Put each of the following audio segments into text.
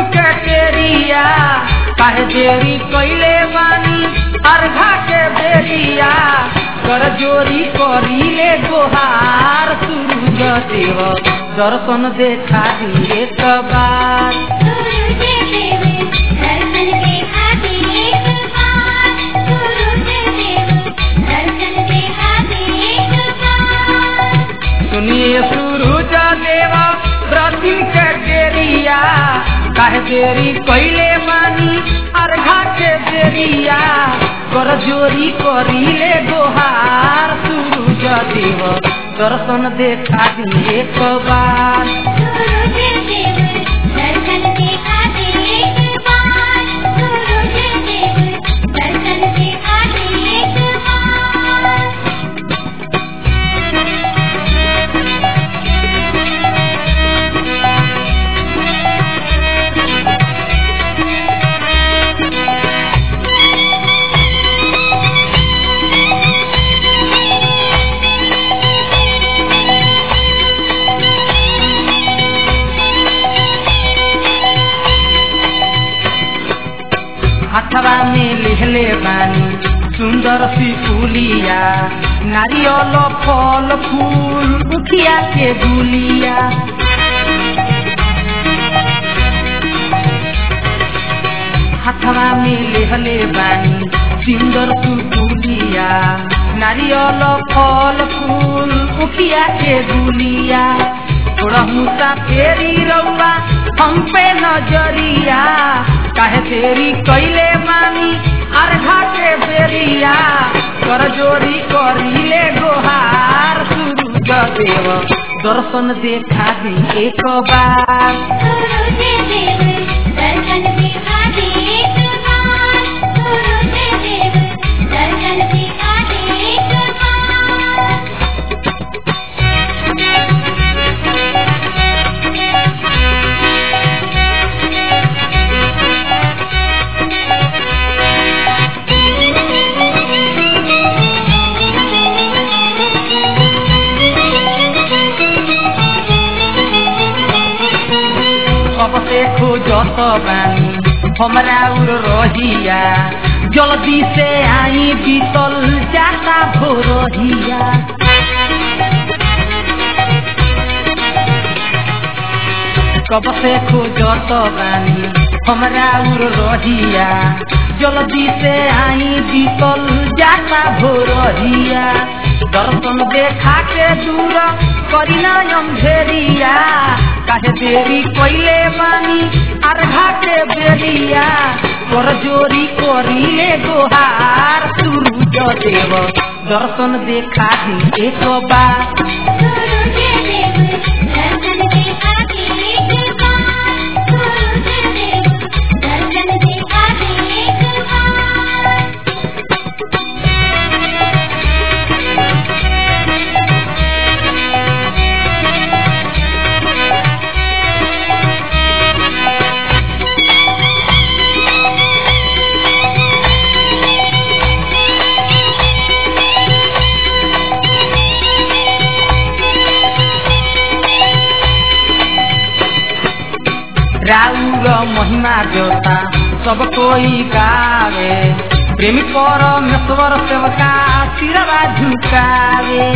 के केरिया काहे देरी कैले बानी अर्घा के बेरिया कर जोरी करीले गोहार सूरज देव दर्शन देखा दिए एक बार सूरज देव दर्शन देखा दे एक बार सूरज देव दर्शन देखा दे एक बार सुनिए सूरज देव रतिन के देरिया काहे देरी कैले बानी अर्घा के बेरिया कर जोरी करीले गोहार सूरज देव दर्शन देखा दिए एक बार सूरज देव दर्शन देखा दे एक बार सूरज देव दर्शन देखा दे एक बार हथवा में लिहले बानी सुंदर सी फूलिया नारियल फल फूल उखिया के गुलिया हथवा में लिहले बानी सुंदर सी फूलिया नारियल फल फूल उखिया के गुलिया थोड़ा मुसा फेरी रउआ हम पे नजरिया काहे तेरी कैले मानी अर्घा के बेरिया कर जोरी करीले गोहार सूरज देव दर्शन देखा दी एक बार सूरज देव दर्शन देखा दे एक बार सूरज देव दर्शन देखा दे एक बार अब से खोजत बानी हमरा उर रहिया जल्दी से आई बीतल जाता भोरहिया कब से खोजत बानी हमरा उर रहिया जल्दी से आई बीतल जाता भोरहिया दर्शन देखा के दूर करीना अंधेरिया काहे देरी कैले बानी अर्घा के बेरिया कर जोरी करीले गोहार सूरज देव दर्शन देखा दी एक बार सूरज देव दर्शन देखा दे एक बार सूरज देव दर्शन देखा दे एक बार राउर महिमा देवता सब कोई गावे प्रेमी परमेश्वर सेवका सिरवा झुकावे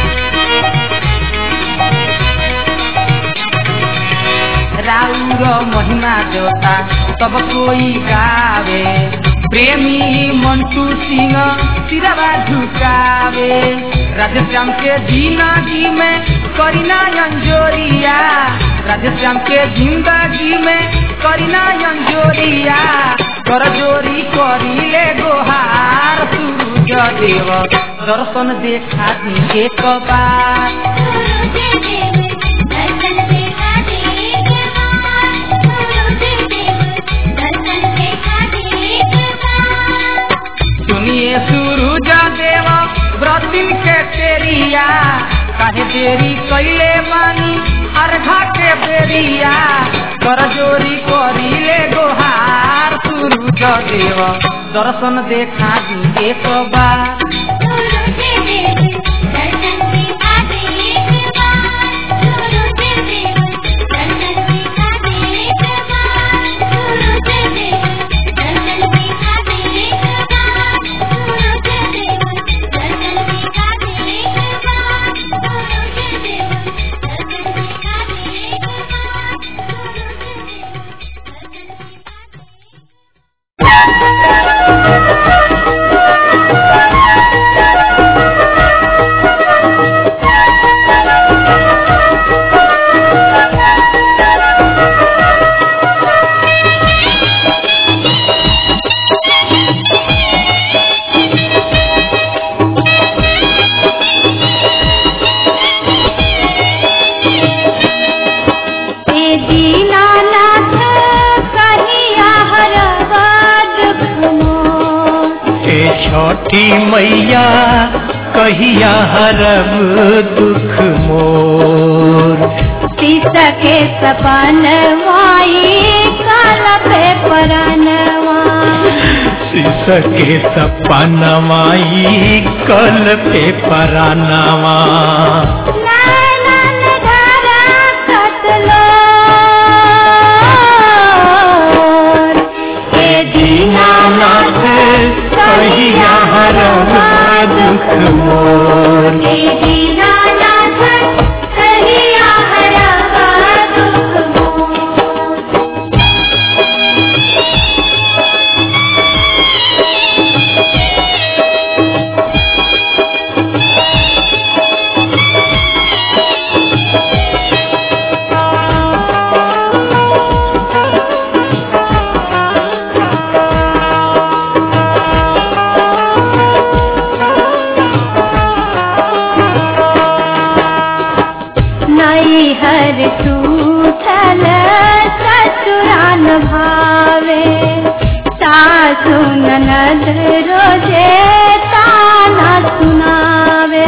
राउर महिमा देवता सब कोई गावे प्रेमी मंटू सिंह सिरवा झुकावे राधेश्याम के जिंदगी में करीना अंजोरिया राधेश्याम के जिंदगी में करीना अंजोरिया कर जोरी करीले गोहार सूरज देव दर्शन देखा दी एक बार सूरज देव दर्शन देखा दे एक बार सूरज देव दर्शन देखा दे एक बार सुनिए सूरज देव व्रतिन के तेरिया काहे देरी कैले बानी अर्घा के बेरिया कर जोरी करीले गोहार सूरज देव दर्शन देखा दी एक बार सूरज देव दर्शन देखा दे एक बार सूरज देव दर्शन देखा दे एक बार छठी मैया कहिया हरब दुख मोर शीश के सपनवाई काल पे परनवा शीश के सपनवाई कल पे परानवा नैनन धारा कतलो हे दीनानाथ कहिया हरब दुख मोर हे दीनानाथ कहिया हरवा दुख मोर नई हर सूथल ससुरान भावे सासु ननद रोजे ताना सुनावे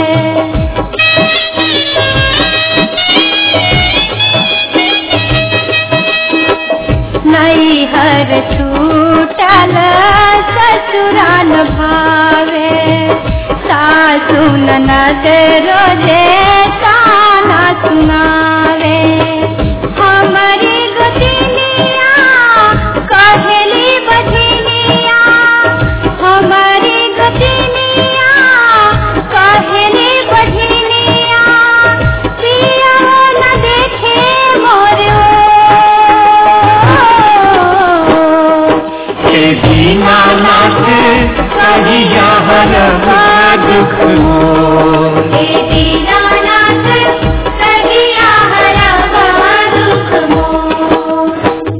नई हर छूटल ससुरान भावे सासु ननद रोजे ताना सुनावे हमारी गतिनिया कहली बधिनिया हमारी गतिनिया कहली बधिनिया पिया न देखे मोर हे दीनानाथ कहिया हरब दुख मोर हे दीनानाथ कहिया हरवा दुख मोर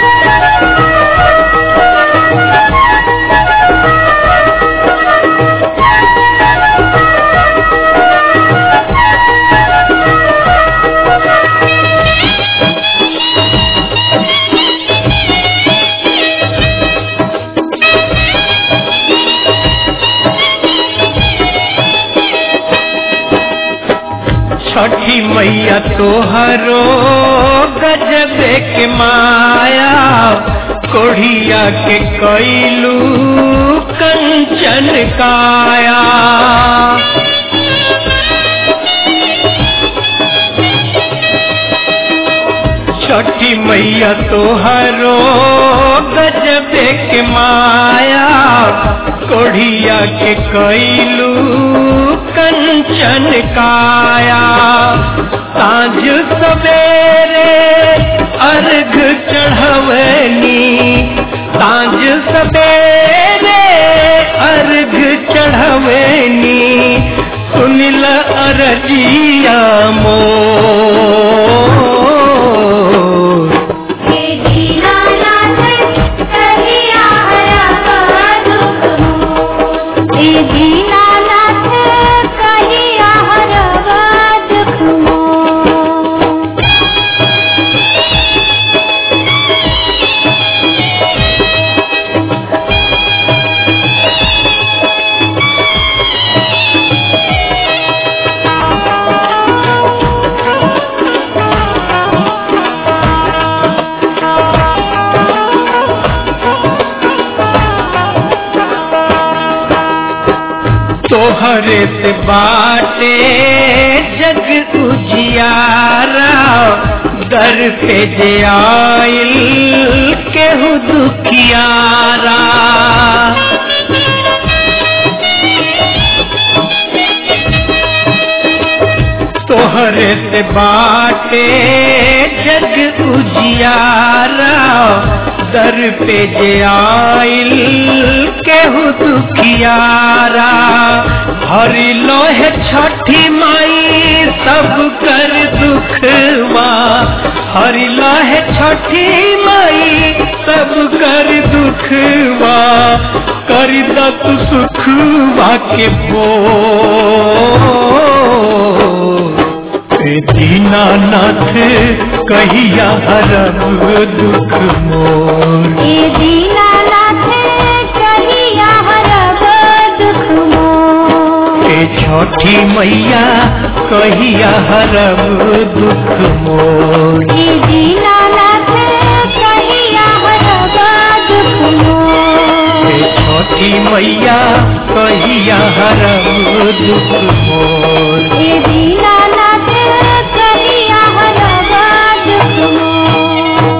छठी मैया तोहरो गजबे के माया कोढ़िया के कैलू कंचन काया छठी मैया तोहरो गजबे के माया कोढ़िया के कैलू कंचन काया साँझ सवेरे अर्घ चढ़वनी साँझ सवेरे अर्घ चढ़वनी सुनिल अरजिया मोर हे दीनानाथ कहिया हरवा दुख मोर हे दीनानाथ कहिया हरवा दुख मोर तोहरे से बाटे जग उजियारा दर पे जे आइल केहू दुखियारा तोहरे से बाटे जग उजियारा दर पे जे आइल केहू दुखियारा हरि लोहे छठी माई सब कर दुखवा हरि लोहे छठी माई सब कर दुखवा कर दत सुखवा के भोर हे दीनानाथ कहिया हरब दुख मोर हे दीनानाथ कहिया हरव छठी मैया कहिया हरब दुख मोर हे दीनानाथ कहिया हरबा दुख मोर हे छठी मैया कहिया हरब दुख मोर हे दीनानाथ कहिया हरबा दुख मोर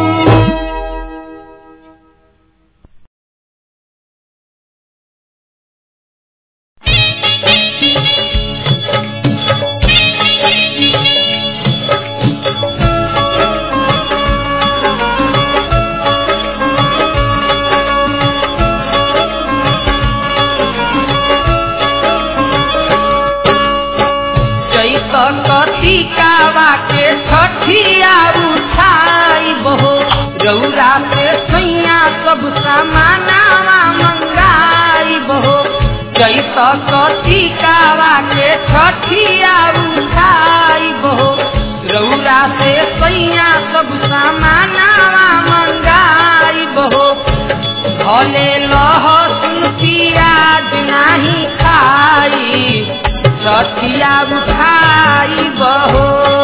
जैत कतिकावा के छठिया उठाई बहो रौरा से सैया सब सामानावा मंगाई बहो जैत कतिकावा के छठिया उठाई बहो रौरा से सैया सब सामानावा मंगाई बहो भले लहसुन पियाज नाही खाई छठिया उठाई बहो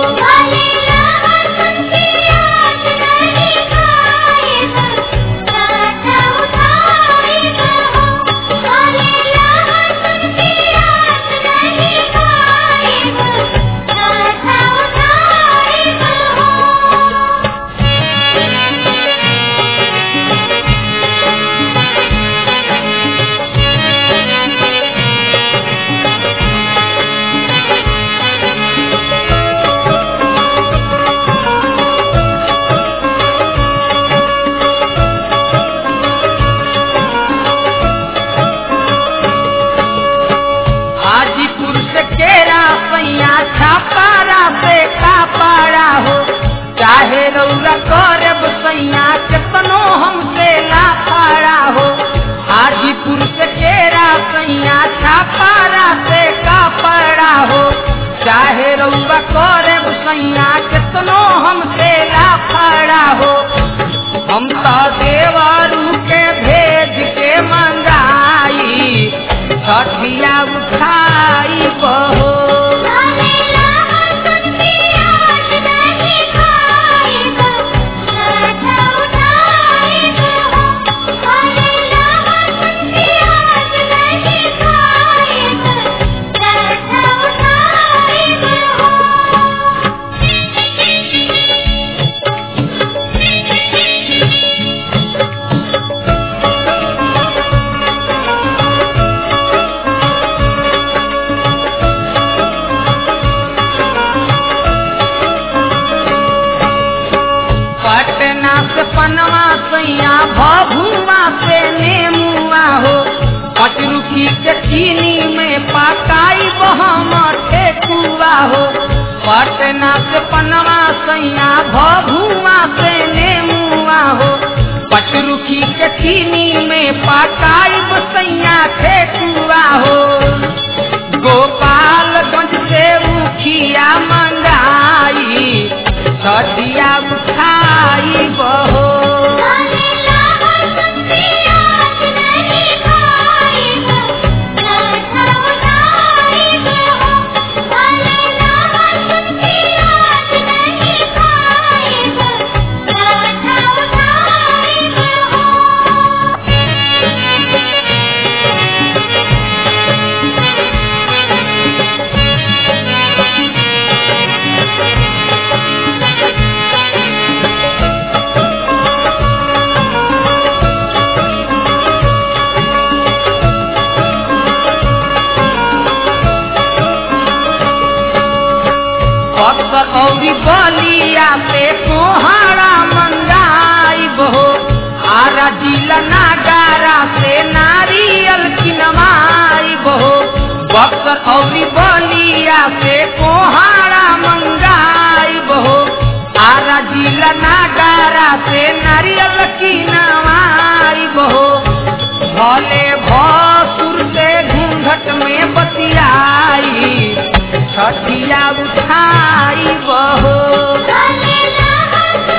हाजीपुर से केरा पैया छापारा से कापारा हो चाहे रौरा करब सैया केतनो हमसे लाफारा हो हाजीपुर से केरा सैया छापारा से कापारा हो चाहे रौरा करब सैया केतनो हमसे लाफारा हो हम तो देवरू के भेज के मंगाई छठिया उठाई बहो पटना से पनवा सैया भभुआ से नेमुआ हो पचरुखी के चीनी में पकाई बहम ठेकुआ हो पटना से पनवा सैया भभुआ से नेमुआ हो पचरुखी के चीनी में पकाई सैया ठेकुआ हो गोपालगंज से मुखिया मंगाई छठिया उठाई बहो बक्सर औरी बलिया पे कोहाड़ा मंगाई बहो आरा जिला नागारा से नारियल किनवाई बहो बक्सर औरी बलिया से कोहाड़ा मंगाई बहो आरा जिला नागारा से नारियल किनवाई बहो भले भसुर से घूंघट में बतियाई छठिया उठाई बहो Hallelujah.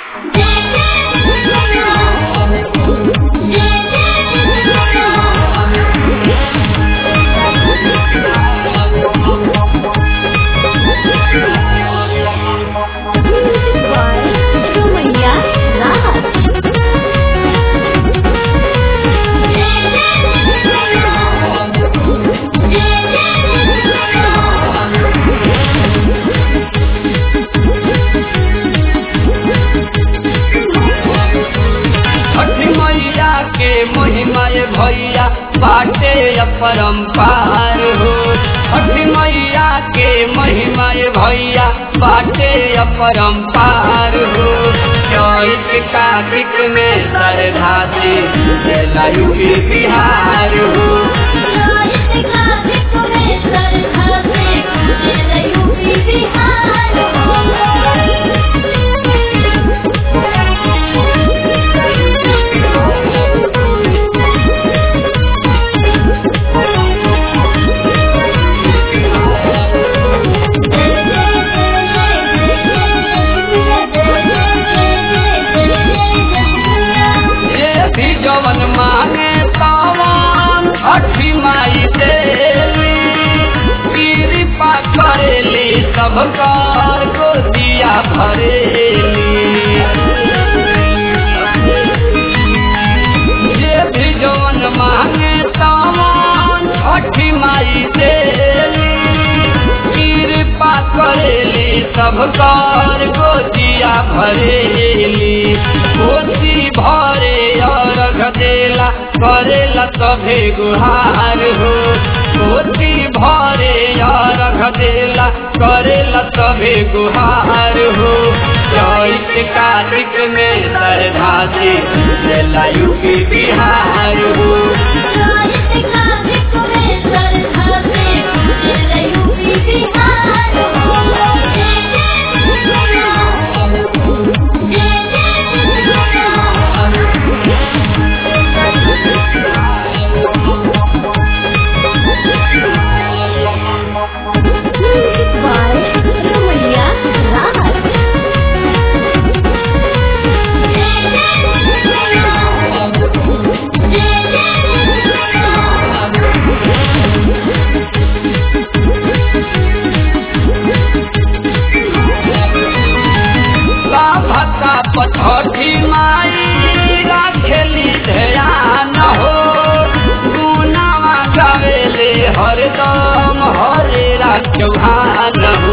सुमैया राहत छठ मैया के महिमा ये भैया बाटे अपरंपार हो छठ मैया के महिमा ये भैया बाटे अपरंपार हो चैत कार्तिक में श्रद्धा से जलायु के बिहार हो ये भी जवन मांगे तवन छठी माई देली कृपा करेली सब कर को दिया भरेली ये भी जवन मांगे तवन छठी माई देली कृपा करेली सब कर को दिया भरेली कोसी भरे अर्घ देला करेला सभे गुहार हो कोसी भरे अर्घ देला करेला सभे गुहार हो चैत कार्तिक में श्रद्धा से जलायु के बिहार हो सुमैया राहत भक्ता पछठी माई राखेली ध्यान हो गुनावा गावेले हरदम हरे चौहान हो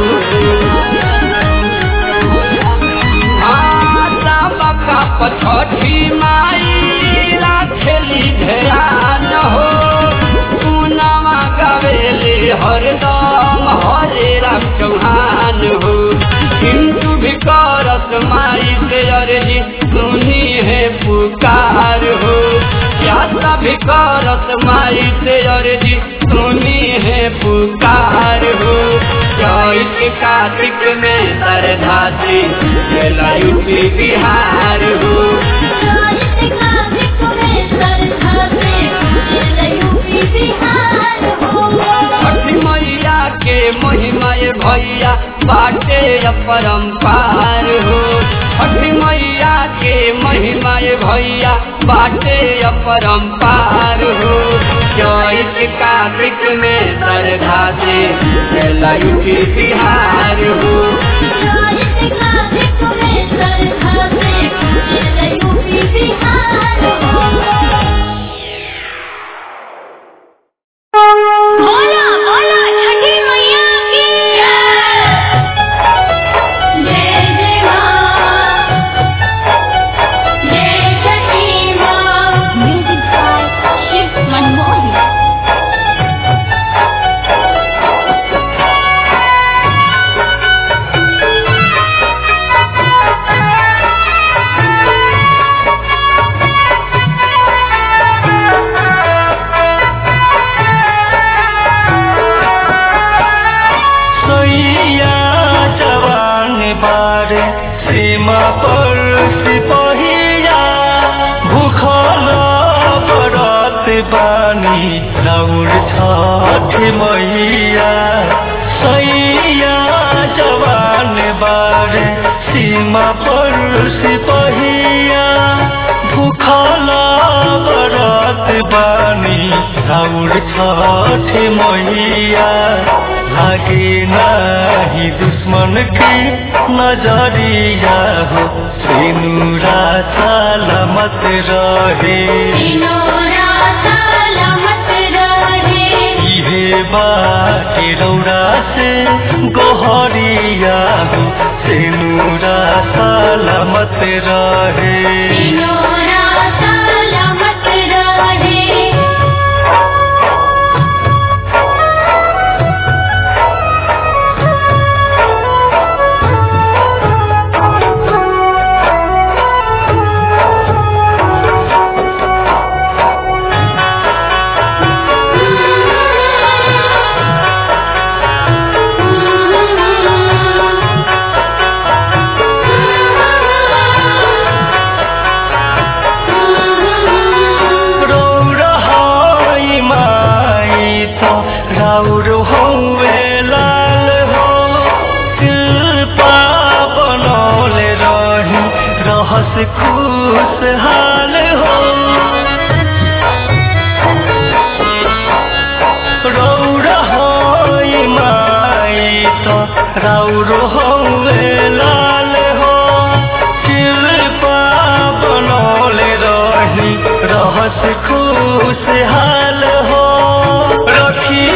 माता बका पछठी माई राखेली ध्यान हो गुनावा गावेले हरदम हरे चौहान हो किंतु भी करत माई से अर्जी सुनी है पुकार हो क्या भी करत माई से अर्जी सुनी है पुकार हो चैत कार्तिक में श्रद्धा से जलायु के बिहार हो छठ मैया के महिमा ये भैया बाटे अपरंपार हो छठ मैया के महिमा ये भैया बाटे अपरंपार हो चैत कार्तिक में श्रद्धा से जलायु के बिहार हो बोला बोला छठी मैया की जय जय मां जय छठी मां म्यूजिक बाय शिव मनमोहन सैया जवान बारे सीमा पर सिपहिया भूखल बरत बानी दौड़ छठ मैया सैया जवान बारे सीमा पर सिपहिया राउर छठ मैया लागे नाही दुश्मन की नजरिया हो सिनुरा सलामत रहे सिनोरा सलामत रहे इहे बाटे रौरा से गोहरिया हो सिनुरा सलामत रहे सिनोरा सलामत रहे रौर हाई माई तो राउर हौवे लाल हो शिल्पा बनौले रही रहस खुशहाल हो रौर हाई माई तो राउर हौवे लाल हो शिल्पा बनौले रही रहस खुशहाल हो रखी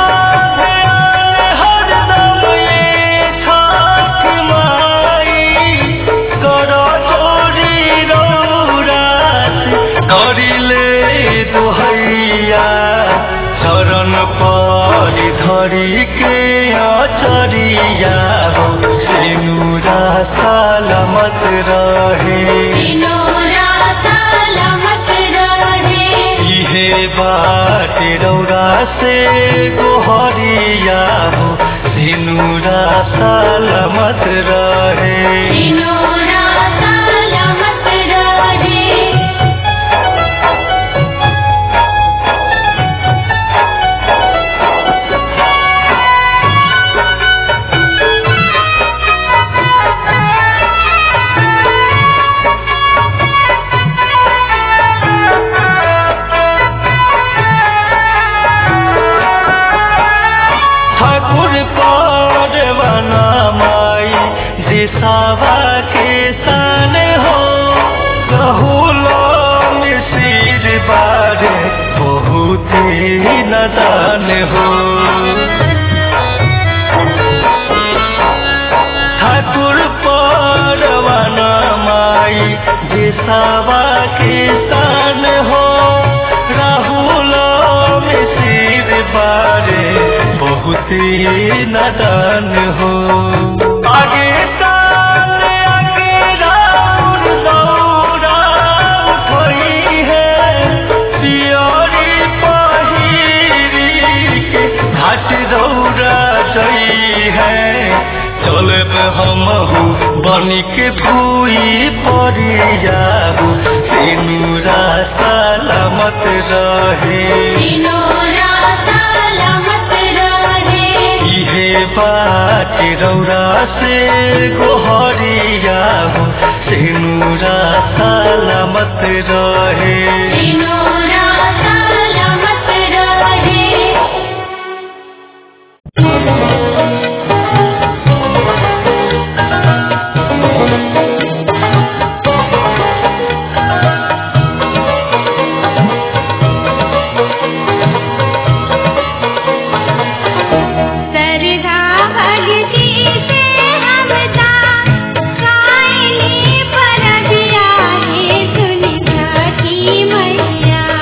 हरदम ये छठ माई कर चोरी रौरास करिले दोहैया चरण पर धरी के अचरिया हो सिनुरा सलामत रहे सिनोरा सलामत रहे इहे बाटे रौरा से गोहरिया हो सिनुरा सलामत रहे सिनोरा सलामत रहे ठाकुर परवाना माई दिशावा के सन हो कहूलो मिसिर बारे बहुत ही नदान हो ठाकुर परवाना माई दिशावा के सन हो राहुल मिसिर बारे बहुत ही नदान हो आगे साल आगे राउर दौरा उठई है पियरी पहिरी के घाट दौरा जई है चलब हमहू बनिक भूई परियाहू सिनुरा सलामत रहे सिनोरा सलामत रहे इहे बात रौरा से गोहरिया हो सिनुरा सलामत रहे सिनोरा सलामत रहे सरधा भगती से हमदा कायनी परबिया हे सुन सखी मैया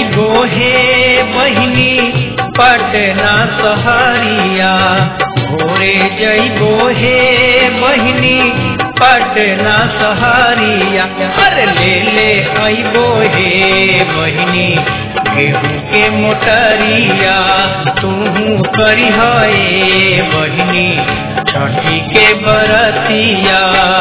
जइबो हे बहिनी पटना सहरिया भोरे जइबो हे बहिनी पटना सहरिया अरे ले ले अइबो हे बहिनी गेहूं के मोटरिया तूहू करी हे बहिनी छठी के बरतिया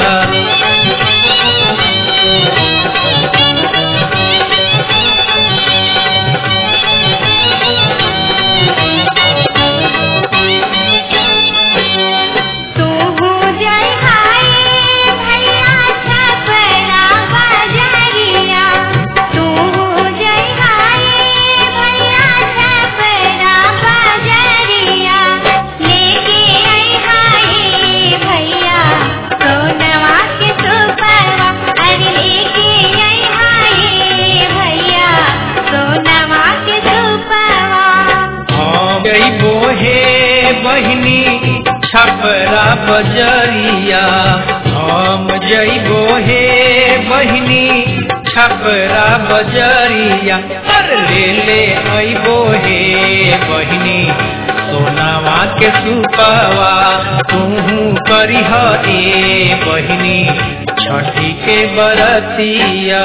तू हो जय हाय भैया छपरा बजरिया तू हो जय हाय भैया छपरा बजरिया लेके आई हाय भैया सोनवा के सुपरवा अरे लेके आई हाय भैया सोनवा के सुपरवा हम जइबो हे बहिनी छपरा बजरिया हम जइबो हे बहिनी छपरा बजरिया पर ले ले अइबो हे बहिनी सोनावा के सुपवा तूहू करिह ए बहिनी छठी के बरतिया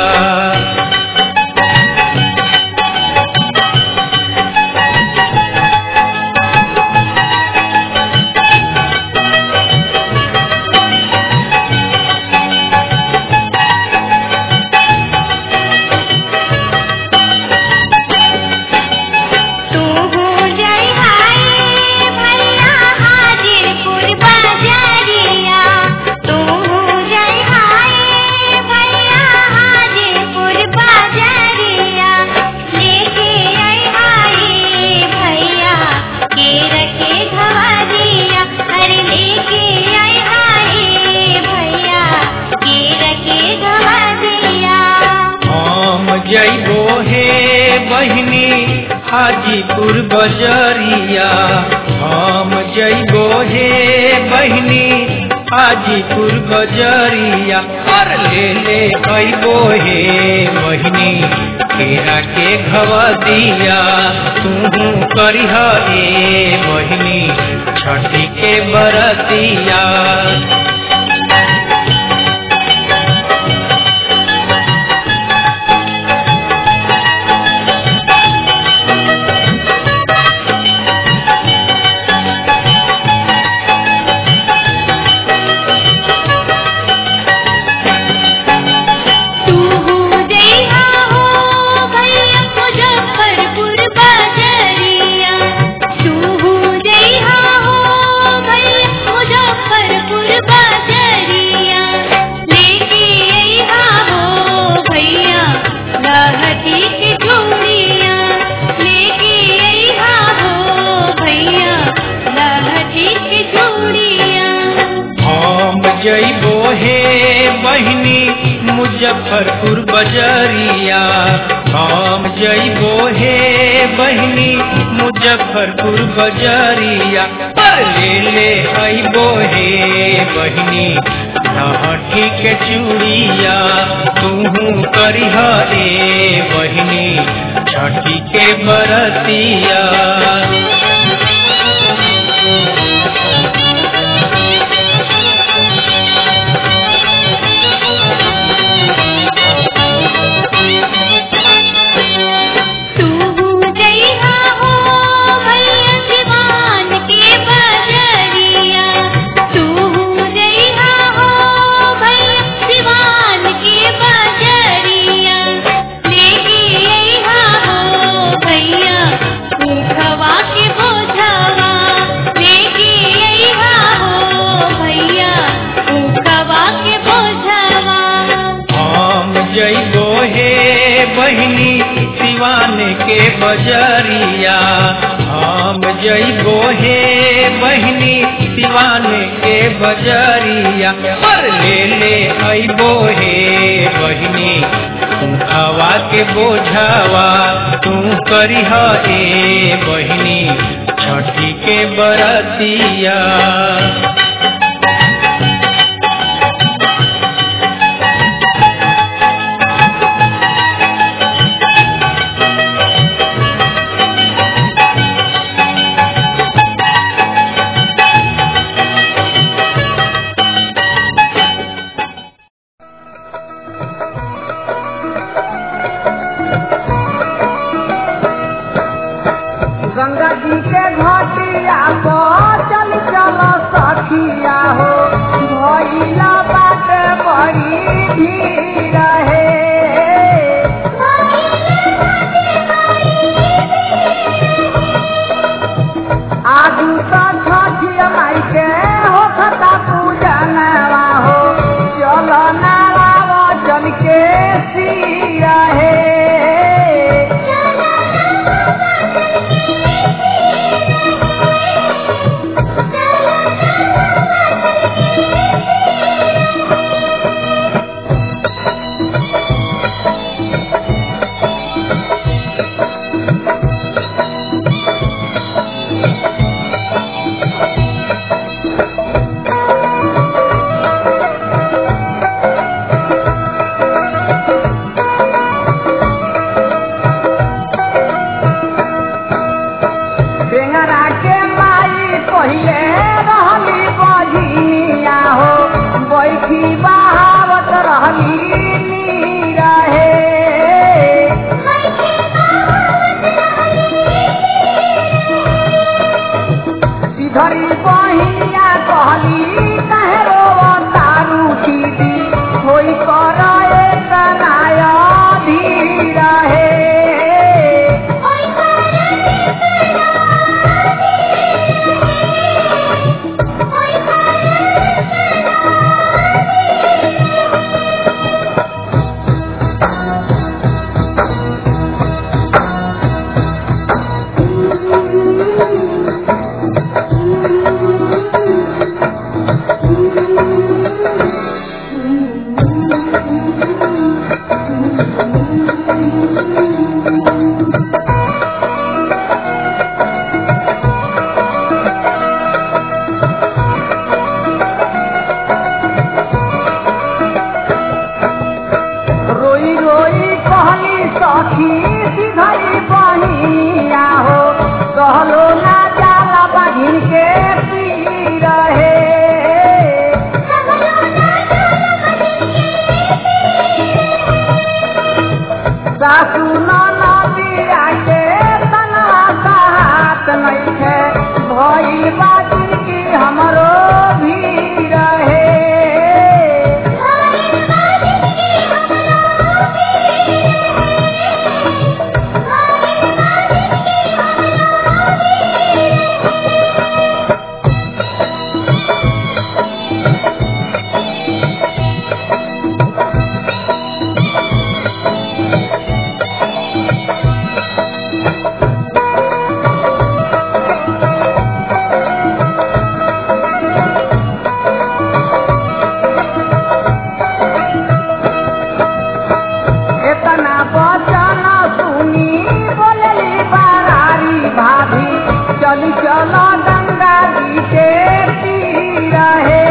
तू हो जय हाय भैया हाजीपुर बाजारिया तू हो जय हाय भैया हाजीपुर बाजारिया लेके आई हाय भैया के रखे घवादिया अरे लेके आई हाय भैया के रखे घवादिया हम जइबो हे बहिनी हाजीपुर बजरिया हम जइबो हे बहिनी हाजीपुर बजरिया और ले ले अइबो हे बहिनी केरा के घवदिया तू करिह ए बहिनी छठी के बरतिया तू हो जइहा हो भैया मुजफ्फरपुर बाजरिया तू हो जइहा हो भैया मुजफ्फरपुर बाजरिया लेके अइहा हो भैया लहठी के चूड़िया लेके अइहा हो भैया लहठी के चूड़िया हम जइबो हे बहिनी मुजफ्फरपुर बजरिया हम जइबो हे बहिनी मुजफ्फरपुर बजरिया पर ले ले अइबो हे बहिनी लहठी के चूड़िया तूहू करिह ए बहिनी छठी के बरतिया तू हो जइहा हो भैया सिवान के बजरिया तू हो जइहा हो भैया सिवान के बजरिया लेके अइहा हो भैया ऊखवा के बोझवा लेके अइहा हो भैया ऊखवा के बोझवा हम जइबो हे बहिनी सिवान के बजरिया हम जइबो हे बहिनी सिवान के बजरिया पर ले ले अइबो हे बहिनी हवा के बोझावा तू करिह ए बहिनी छठी के बरतिया भी रहे आगू तो छठिया माई के हो खता पूजनवा हो चलो नारा वचन के सिया है बेंगरा के माई पहिले रहली बझिया हो बैठी बहावत रहली नीरा हे इधरी बहिया कहली कहे रो तारू दीदी होई कर एक नाया धीरा हे रोई रोई कहली सखी सिधरी बहिया हो कहलो ना जाला बहिन के पी रहे सासू नदिया के तनवा का हाथ नइखे भइल बाजिन की हमरो भी रहे इतना बचन सुनी बोलली बारारी भाभी चली चलो गंगा जी के तीर हे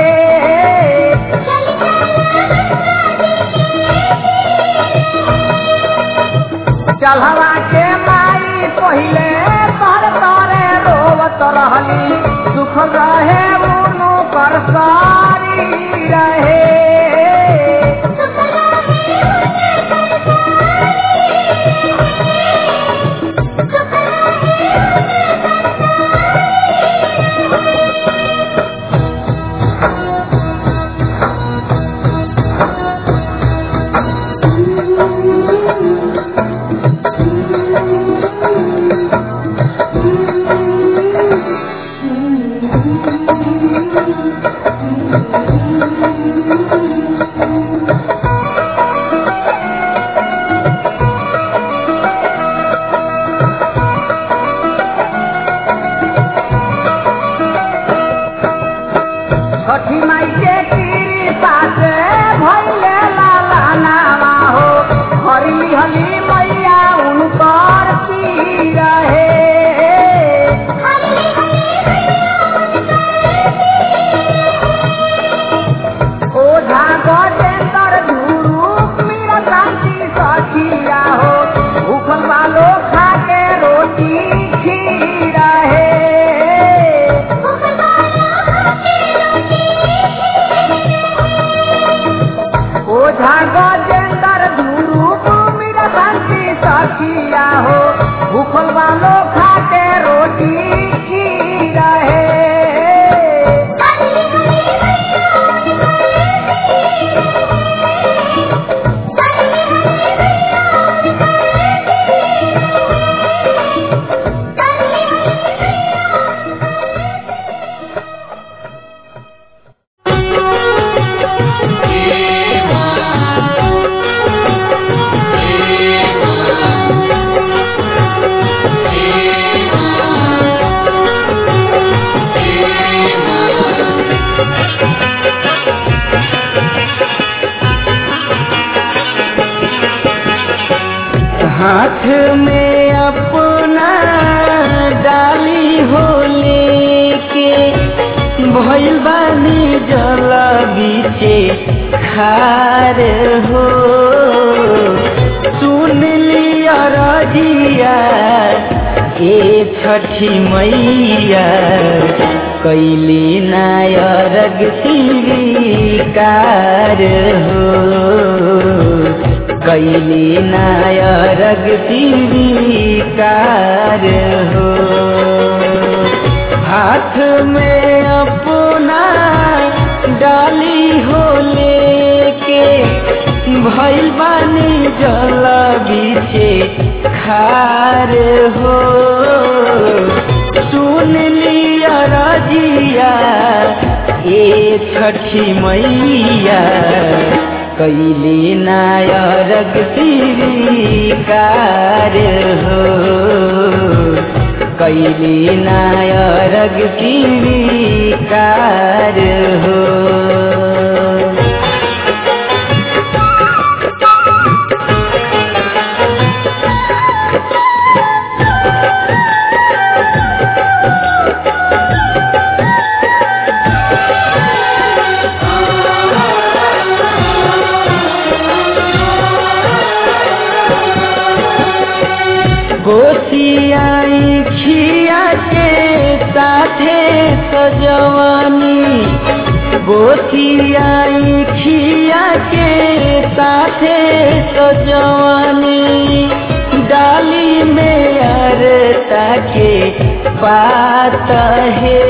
चढ़वा के माई पहिले तर तरे रोवत रहली सुख रहे उनु कर सारी रहे Thank you. खार हो सुन लिया रजिया ए छठी मैया कैली नायरग स्वीकार हो कैली नायरग स्वीकार हो हाथ में अपना डाली हो लेके भैल बानी जल बीचे खार हो सुन लिया रजिया ए छठी मैया कैली नायरग स्वीकार हो कैली नायरग स्वीकार हो गोसियाई खिया के साथे सजवानी गोसियाई खिया के साथे सजवानी डाली में अरता के बात है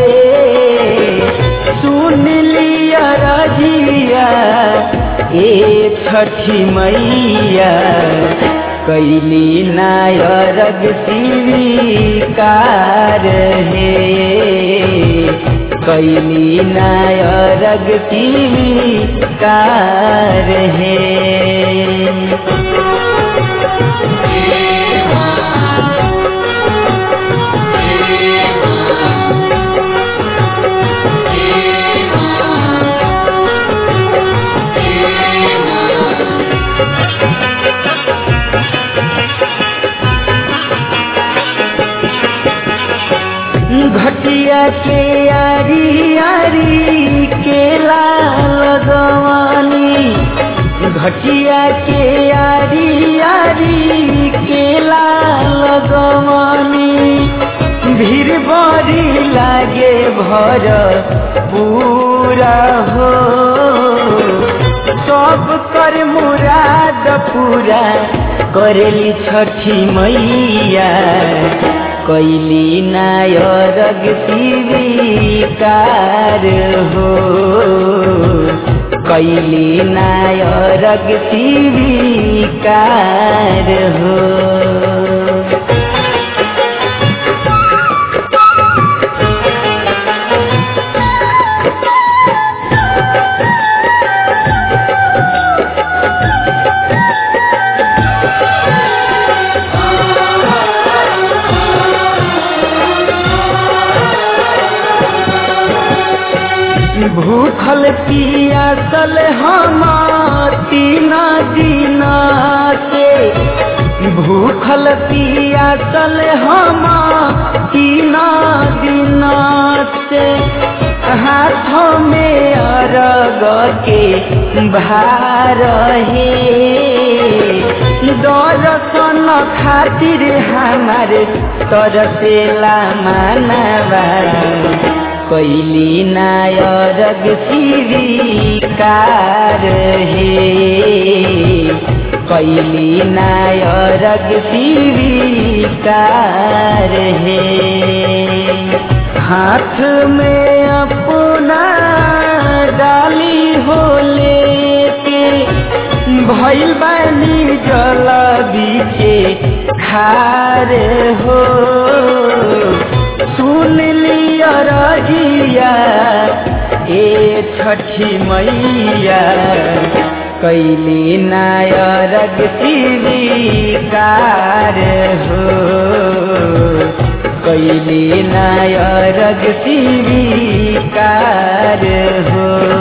सुन लिया रजिया ए छठी मैया कैली नायरग स्वीकार है कैली नायरग स्वीकार है घटिया के यारी यारी केला लगवानी घटिया के यारी यारी केला लगवानी भीड़ बड़ी लागे भर पूरा हो सब कर मुराद पूरा करेली छठी मैया कैली नायरग स्वीकार हो कैली नायरग स्वीकार हो भूखल पियासल हम तीन दिन से भूखल पियासल हम तीन दिन से हाथों में अरग के भार है दर्शन खातिर हमारे तरसेला मानवा कैली नायरग स्वीकार है कैली नायरग स्वीकार है हाथ में अपना डाली हो लेके भैल बानी जल बीचे खार हो सुन लिया रजिया ए छठी मैया कैली नायरग स्वीकार हो कैली नायरग स्वीकार हो